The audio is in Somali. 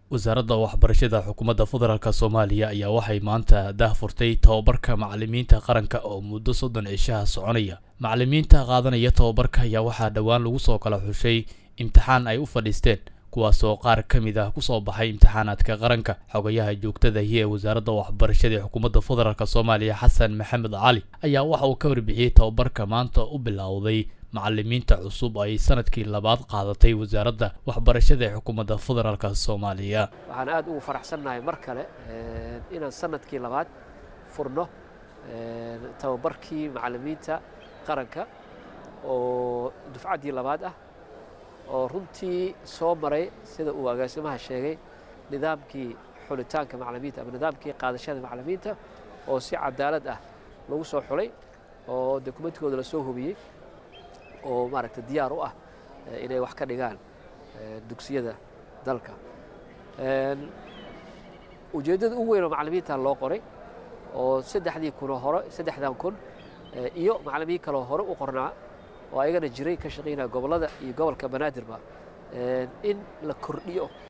wasaaradda waxbarashada xukuumadda federaalk soomaaliya ayaa waxay maanta daahfurtay tababarka macalimiinta qaranka oo muddo soddon cishaha soconaya macalimiinta qaadanaya tababarka ayaa waxaa dhowaan lagu soo kala xushay imtixaan ay u fadhiisteen kuwaasoo qaar ka mid ah kusoo baxay imtixaanaadka qaranka xogayaha joogtadahi ee wasaaradda waxbarashada ee xukuumadda federaalk soomaaliya xasan maxamed cali ayaa waxa uu ka warbixiyey tababarka maanta u bilowday macalimiinta cusub ay sanadkii labaad qaadatay wasaaradda waxbarashada ee xukuumadda federaalk soomaaliya waxaan aad ugu faraxsannahay mar kale inaan sanadkii labaad furno tababarkii macalimiinta qaranka oo dufcaddii labaad ah oo runtii soo maray sida uu agaasimaha sheegay nidaamkii xulitaanka macalimiinta ama nidaamkii qaadashada macalimiinta oo si cadaalad ah lagu soo xulay oo dokumentkooda lasoo hubiyey oo maaragta diyaar u ah inay wax ka dhigaan dugsiyada dalka ujeeddada ugu weyn oo macalimiinta loo qoray oo saddexdii kunoo hore saddexdan kun iyo macalimiin kaloo hore u qornaa oo ayagana jiray ka shaqaynaya gobollada iyo gobolka banaadirba in la kordhiyo